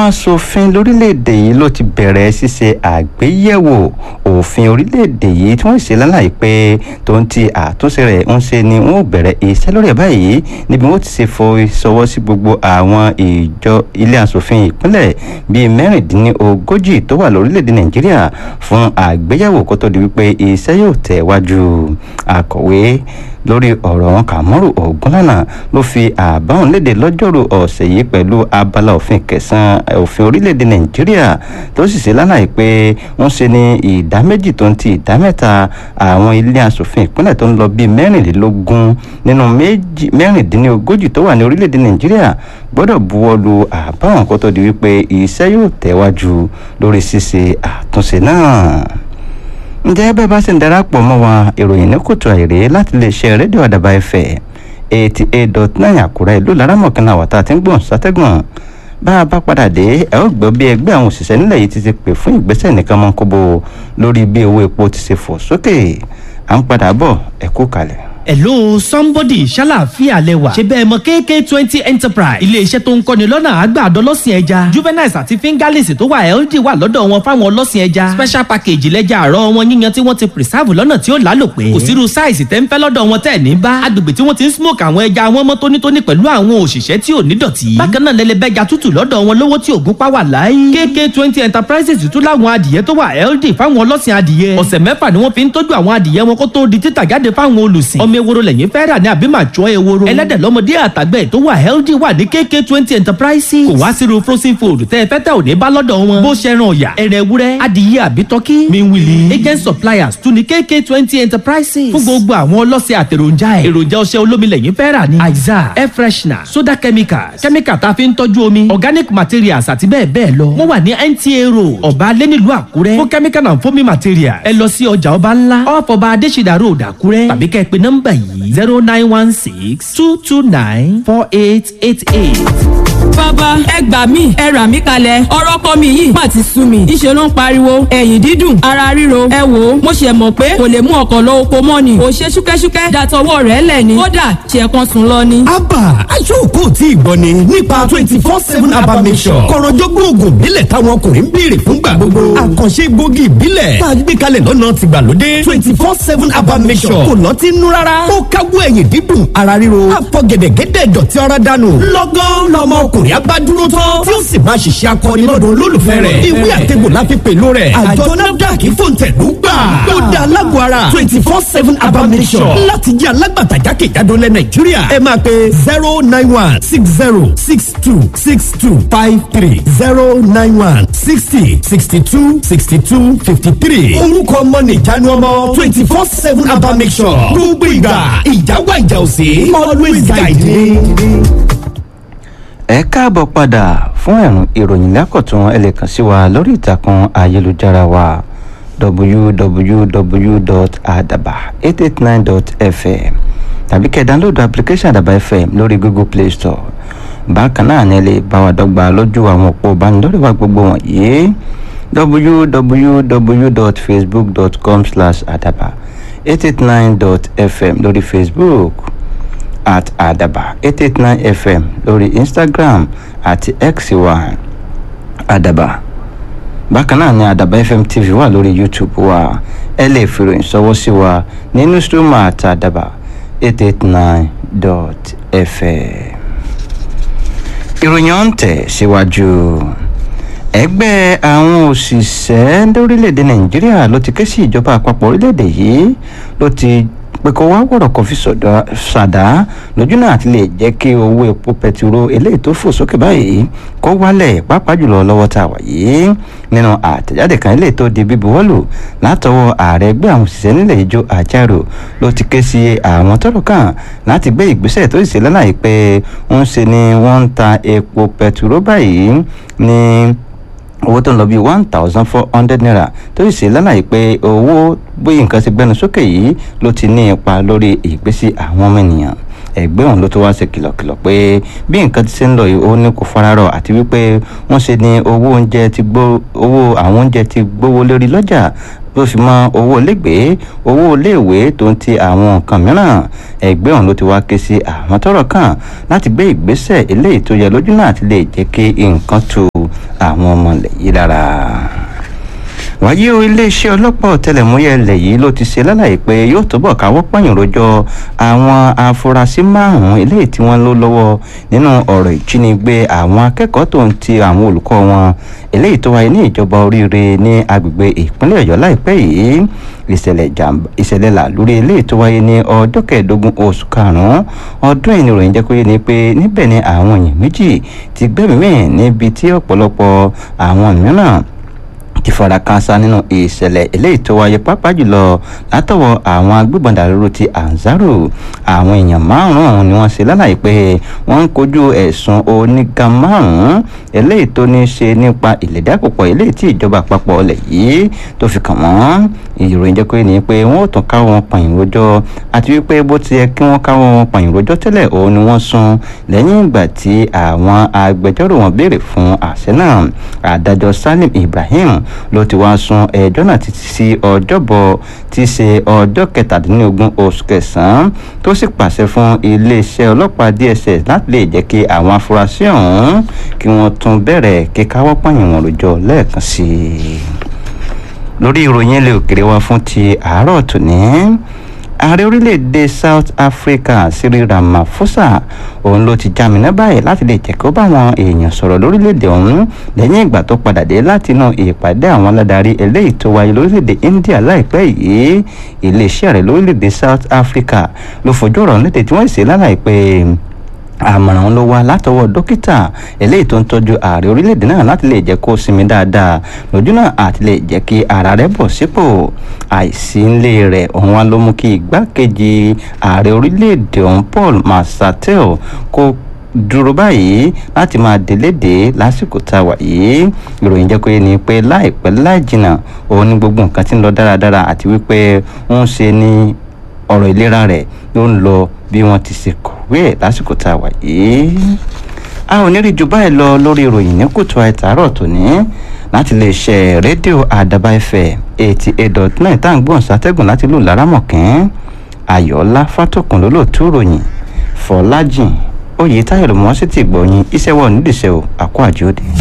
àwọn asòfin lórílẹ̀‐èdè yìí ló ti bẹ̀rẹ̀ ṣíṣe àgbéyẹ̀wò òfin orílẹ̀‐èdè yìí tí wọ́n ṣe lálàyé pé tó ń ti àtúnṣe rẹ̀ ń ṣe ni wọ́n ò bẹ̀rẹ̀ iṣẹ́ lórí ẹ̀ báyìí níbi wọ́n ti ṣe fọ ìṣọwọ́ sí gbogbo àwọn ìjọ ilé asòfin ìpínlẹ̀ bíi mẹ́rìndínlógójì tó wà lórílẹ̀‐èdè nàìjíríà fún àgbéyẹ̀wò kó tó di wípé iṣẹ́ yóò tẹ̀ wájú akọ̀wé lórí ọ̀rọ̀ wọn kàmọ́rù ògúnlànà ló fi àbáwọn léde lọ́jọ́rú ọ̀sẹ̀ yìí pẹ̀lú abala òfin kẹsàn-án òfin orílẹ̀-èdè nàìjíríà tó sì ṣe lálàyé pé wọ́n ṣe ní ìdá méjì tó ń ti ìdá mẹ́ta àwọn ilé asòfin ìpínlẹ̀ tó ń lọ bíi mẹ́rìnlélógún nínú mẹ́rìndínlógójì tó wà ní orílẹ̀-èdè nàìjíríà gbọ́dọ̀ buwọ́ lu àbáwọn kó tó di wípé iṣẹ́ yóò tẹ̀wájú lórí ṣíṣe àtúnṣe náà ǹjẹ́ bẹ́ẹ̀ bá sì ń darapọ̀ mọ́ wa ìròyìn ní kòtò àìrè láti lè ṣe rédíò àdàbà ẹ̀fẹ̀ eighty eight dot nine àkúrẹ́ ìlú laramọ̀kànlá wàtá tí ń gbọ̀n sátẹ́gùn bá a bá padà dé ẹ ó gbọ́ bí ẹgbẹ́ àwọn òṣìṣẹ́ nílẹ̀ yìí ti ti pè fún ìgbésẹ̀ nìkan mọ́ kóbó lórí bí owó epo ti ṣe fò sókè à ń padà bọ̀ ẹ kú kalẹ̀ hello somebody ṣàlàáfíà lẹwà ṣe bẹ́ẹ̀ mọ kk twenty enterprise iléeṣẹ́ tó ń kọ́ni lọ́nà àgbàdo ọlọ́sìn ẹja juveniles àti fingerlings tó wà healthy wà lọ́dọ̀ wọn fáwọn ọlọ́sìn ẹja special package lẹ́jà àárọ̀ wọn yíyan tí wọ́n ti preserve lọ́nà tí ó lálòpẹ́ kò sírú size tẹ́ ń fẹ́ lọ́dọ̀ wọn tẹ́ ní bá agbègbè tí wọ́n ti ń smoke àwọn ẹja wọn mọ́ tónítóní pẹ̀lú àwọn òṣìṣẹ́ tí ò ní dọ̀tí bákan náà lẹ́lẹ́bẹ́ja tútù lọ́dọ̀ wọn lówó tí ògún pa wà láyé kk twenty enterprises tún láwọn adìyẹ tó wà healthy fáwọn ọlọ́sìn adìyẹ ọ̀sẹ̀ mẹ́fà ni wọ́n fi ń tọ́jú àwọn adìyẹ wọn kó tó di títà jáde fáwọn olùsìn ọmọ ewúro lẹ́yìn fẹ́ rà ní àbí màá jọ ewúro. ẹlẹ́dẹ̀ lọ́mọdé àtàgbẹ̀ tó wà healthy wà ní kk twenty enterprises. kò wá sírú frozen food tẹ́ ẹ fẹ́ tẹ́ ò ní bá lọ́dọ̀ wọn. bó ṣe ran ọ̀yà ẹ̀rẹ̀ ewúrẹ́ adìyẹ àbí tọ́kí. miwili agent suppliers tún ní kk twenty enterprises. fún gbogbo àwọn ọlọ́sẹ̀ àtẹ̀ròjà ẹ̀. èròjà ọṣẹ olómi lẹ́yìn fẹ́ rà ní. aiza air freshener soda chemicals chemical tá a fi ń tọ́jú omi organic materials àti bẹ́ẹ̀ bẹ́ẹ̀ lọ. wọ́n wà ní nta road ọba alẹ́ nílùú àkúrẹ́ fún chemical and foaming materials. ẹ lọ sí ọjà ọba ńlá off ọba adésìdá road àkúrẹ́ tàbí kẹ́ ẹ pe nọ́mbà yìí zero nine one six two two nine four eight eight eight. bàbá ẹ gbà mí ẹ rà mí kalẹ̀ ọ̀rọ̀ kọ́ mi yìí má ti sú mi ìṣe ló ń pariwo ẹ̀yìn dídùn ara ríro ẹ wò ó mo ṣe mọ̀ pé kò lè mú ọkọ̀ lọ oko mọ́ ni kò ṣe ṣúkẹ́ṣúkẹ́ dàtọwọ́ rẹ̀ lẹ̀ ni kódà ṣe kan sùn lọ ni. abba aṣọ́kò tí ìgbọ́ ni nípa twenty four seven abba mission kọ̀rọ̀jọ́gbọ́n oògùn ìbílẹ̀ táwọn ọkùnrin ń béèrè fúngbà gbogbo àkànṣe gbòógì ìbílẹ̀ tá a gbé kalẹ̀ lọ́nà tìgbàlódé twenty four seven abba mission kò lọ́ọ́ ti nú rárá ó káwọ́ ẹ̀yìn dídùn ara ríro àfọ̀gẹ̀dẹ̀gẹ̀dẹ̀ dọ̀tí ara dànù lọ́gán lọ́mọ ọkùnrin abá dúró tán tí ó sì máa ṣiṣẹ́ akọni lọ́dọ̀ olólùfẹ́ rẹ̀ ìwé àtẹ̀gbò láfi pẹ̀lú rẹ̀ àjọ nafdac fòǹtẹ̀lú gbà ó da alágbó ara twenty four seven abamisọ̀ láti jẹ́ alágbàtà jákèjádò lẹ̀ nàìjíríà ẹ máa pe zero nine one six zero six two six two five three zero nine one sixty sixty two sixty two fifty three orúkọ ọmọ nìjánu ọmọ twenty four seven abamisọ̀ gbogbo ìgbà ìjáwá ìjà òsè always guide me ẹ káàbọ̀ padà fún ẹ̀rùn ìròyìn lákọ̀tún ẹ lè kàn sí wa lórí ìtàkùn ayélujára wa www.adaba889.fm tàbí kẹ́ download application àdàbà fm lórí google play store bákan náà ni ẹ lè bá wa dọ́gba lójú àwọn òpó ìbánidọ́rẹ̀ wa gbogbo wọ̀nyí www.facebook.com slash adaba 889.fm lórí facebook at adaba eight eight nine fm lórí instagram àti x wa adaba bákan náà ni adaba fm tv wà lórí youtube wa ẹ lè fìròyìn sọwọ́ sí wa ní newsroom at adaba eight eight nine dot fm. ìròyìn ọ̀hún tẹ̀ síwájú ẹgbẹ́ àwọn òṣìṣẹ́ lórílẹ̀‐èdè nàìjíríà ló ti ké sí ìjọba àpapọ̀ orílẹ̀‐èdè yìí ló ti pé kó wá wọ̀rọ̀ kan fi ṣàdá lójú náà ti lè jẹ́ kí owó epo pẹtiró eléyìí tó fò sókè báyìí kó wálẹ̀ pàápàá jùlọ lọ́wọ́ tá a wà yìí nínú àtẹ̀jáde kan eléyìí tó di bíbuwọ́lù látọwọ́ ààrẹ ẹgbẹ́ àwọn òṣìṣẹ́ nílẹ̀ ìjọ àjàrò ló ti ké sí àwọn tọ́rọ̀ kàn láti gbé ìgbésẹ̀ tó sì ṣe lálàyé pé ń ṣe ni wọ́n ń ta epo pẹtiró báyìí ní owó tó ń lọ bíi one thousand four hundred naira tó sì ṣe lálàyé pé owó bí nǹkan ti gbẹnu sókè yìí ló ti ní ipa lórí ìgbésí àwọn ọmọ ènìyàn ẹgbẹ́ òun ló tó wá ṣe kìlọ̀kìlọ̀ pé bí nǹkan ti ṣe ń lọ yìí ó ní kò fararọ̀ àti wípé wọ́n ṣe ni owó oúnjẹ ti gbó owó àwọn oúnjẹ ti gbówó lórí lọ́jà ló fi mọ owó ilégbèé owó iléèwé tó ń ti àwọn nǹkan mìíràn ẹgbẹ́ òun ló ti wá ké sí àwọn tọ́rọ̀ kàn láti gbé ìgbésẹ̀ eléyìí tó yẹ lójú náà ti lè jẹ́ kí nǹkan tu àwọn ọmọ ilẹ̀ yìí lára wáyé o iléeṣẹ́ ọlọ́pàá ọ̀tẹlẹ̀múyẹ́ ilẹ̀ yìí ló ti ṣe lálàyé pé yóò túbọ̀ káwọ́ pọ̀yìn rojọ́ àwọn afurasí márùn-ún eléyìí tí wọ́n ló lọ́wọ́ nínú ọ̀rọ̀ ìjínigbé àwọn akẹ́kọ̀ọ́ tó ń ti àwọn olùkọ́ wọn eléyìí tó wáyé ní ìjọba oríire ní agbègbè ìpínlẹ̀ ọ̀yọ́ láìpẹ́ yìí ìṣẹ̀lẹ̀ jàǹbá ìṣẹ̀lẹ̀ làlórí eléyìí tó wáyé ní ọjọ́ kẹẹ̀ẹ́dógún oṣù karùn-ún ọdún ìní ròyìn jẹ́ kó yé ni pé níbẹ̀ ni àwọn èèyàn méjì ti gbẹ́mìí níbi tí ọ̀pọ̀lọpọ̀ àwọn mìíràn ti fara káásá nínú ìṣẹ̀lẹ̀ eléyìí tó wáyé pápá jùlọ látọwọ́ àwọn agbébọn dàrúrú ti anzaru àwọn èèyàn márùn-ún ọ̀hún ni wọ́n ṣe lálàyé pé wọ́n ń kojú ẹ̀sùn oníga márùn-ún eléyìí tó ní í ṣe nípa ìlédàpọ̀pọ̀ eléyìí tí ìjọba àpapọ̀ ọlẹ̀ yìí tó fi kàn wọ́n ìròyìn jẹ́ pé ní pé wọ́n ò tún káwọ́ wọn pààyàn rojọ́ àti wípé bó ti yẹ kí wọ́n káwọ́ wọn pààyàn rojọ́ tẹ́lẹ̀ òun ni wọ́n sún lẹ́yìn ìgbà tí àwọn agbẹjọ́rò wọn béèrè fún àṣẹ náà adájọ́ salim ibrahim ló ti wá sún ẹjọ́ náà títí sí ọjọ́bọ̀ tí í ṣe ọjọ́ kẹtàdínlógún oṣù kẹsàn-án tó sì pàṣẹ fún iléeṣẹ́ ọlọ́pàá dss láti lè jẹ́ kí àwọn afurasí ọ̀hún kí wọ́n tún bẹ̀rẹ̀ kíkáwọ́ pààyàn wọn rojọ́ lẹ́ẹ̀kan sí i lórí ìròyìn ilé òkèrè wa fún ti àárọ̀ tòní ààrẹ orílẹ̀-èdè south africa cyril ramaphosa òun ló ti jámínà báyìí láti lè jẹ́ kó bá àwọn èèyàn sọ̀rọ̀ lórílẹ̀-èdè ọ̀hún lẹ́yìn ìgbà tó padà dé láti inú ìpàdé àwọn aládarí eléyìí tó wáyé lórílẹ̀-èdè india láìpẹ́ yìí iléeṣẹ́ rẹ̀ lórílẹ̀-èdè south africa ló fojú ọ̀rọ̀ lédè tí wọ́n ṣe lálàyé pé àmọ̀ràn ló wá látọwọ́ dókítà eléyìí tó ń tọ́jú ààrẹ orílẹ̀-èdè náà láti lè jẹ́ kó sinmi dáadáa lójú náà àti lè jẹ́ kí ara rẹ̀ bọ̀ sípò àìsí ńlé rẹ̀ òun wá ló mú kí igbákejì ààrẹ orílẹ̀-èdè ọ̀hún paul masatel kó dúró báyìí láti máa délédé lásìkò tá a wà yìí ìròyìn jẹ́ pé ni pé láìpẹ́ láì jìnnà òun ní gbogbo nǹkan tí ń lọ dáradára àti wípé ń ṣe ní ọ̀rọ̀ ìlera rẹ̀ ló ń lọ bí wọ́n ti ṣe kọ̀wé ẹ̀ lásìkò tá a wà yìí. a ò ní rí ju báyìí lọ lórí ìròyìn ní kùtù àìtàárọ̀ tòní láti lè ṣe rédíò àdàbà ẹ̀fẹ̀ eighty eight dot nine tá à ń gbọ́n sátẹ́gùn láti lù lárámọ̀kín ayọ̀ọ́lá fátòkùn lólóòtú ròyìn fọlájìn oyè táyọ̀ ló mọ́ sí ti gbọ̀yìn iṣẹ́ wọ̀ nídìíṣẹ́ o àkó àjòdì.